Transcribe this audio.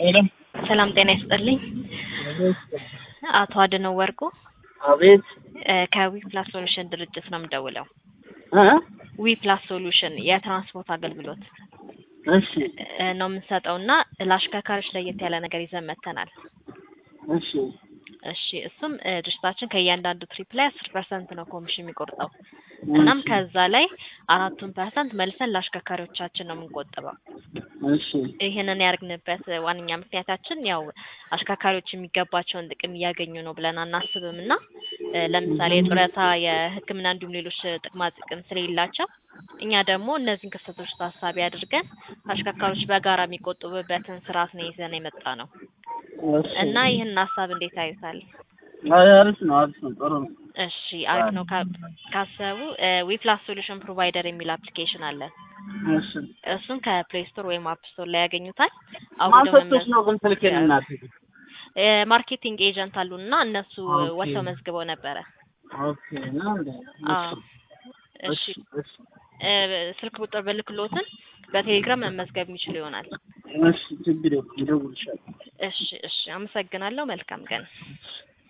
ሄሎ ሰላም ጤና ይስጥልኝ። አቶ አድነው ወርቁ አቤት እ ከዊ ፕላስ ሶሉሽን ድርጅት ነው የምደውለው። እ ዊ ፕላስ ሶሉሽን የትራንስፖርት አገልግሎት እሺ እ ነው የምንሰጠው እና ለአሽከርካሪዎች ለየት ያለ ነገር ይዘን መጥተናል። እሺ እሺ እሱም እ ድርጅታችን ከእያንዳንዱ ትሪፕ ላይ አስር ፐርሰንት ነው ኮሚሽን የሚቆርጠው እናም ከዛ ላይ አራቱን ፐርሰንት መልሰን ለአሽከርካሪዎቻችን ነው የምንቆጥበው። እሺ ይህንን ያደርግንበት ዋነኛ ምክንያታችን ያው አሽከርካሪዎች የሚገባቸውን ጥቅም እያገኙ ነው ብለን አናስብም እና እ ለምሳሌ የጡረታ፣ የሕክምና እንዲሁም ሌሎች ጥቅማ ጥቅም ስለሌላቸው እኛ ደግሞ እነዚህን ክፍተቶች ታሳቢ አድርገን አሽከርካሪዎች በጋራ የሚቆጥቡበትን ስርዓት ነው ይዘን የመጣ ነው እሺ እና ይህን ሀሳብ እንዴት አዩታል? አይ አሪፍ ነው አሪፍ ነው ጥሩ ነው እሺ አሪፍ ነው ካ- ካሰቡ ዊፕላስ ሶሉሽን ፕሮቫይደር የሚል አፕሊኬሽን አለን። እሺ እሱን ከፕሌይ ስቶር ወይም አፕ ስቶር ላይ ያገኙታል። ማን አውርደው ሰጥቶሽ ነው ግን ስልኬን እናት እ ማርኬቲንግ ኤጀንት አሉን እና እነሱ ኦኬ። ወጥተው መዝግበው ነበረ። ኦኬ ነው እንዴ አዎ እሺ እሺ እሺ እ ስልክ ቁጥር ብልክሎትን በቴሌግራም መመዝገብ የሚችሉ ይሆናል። እሺ ችግር የለም እደውልልሻለሁ እሺ እሺ አመሰግናለሁ። መልካም ቀን።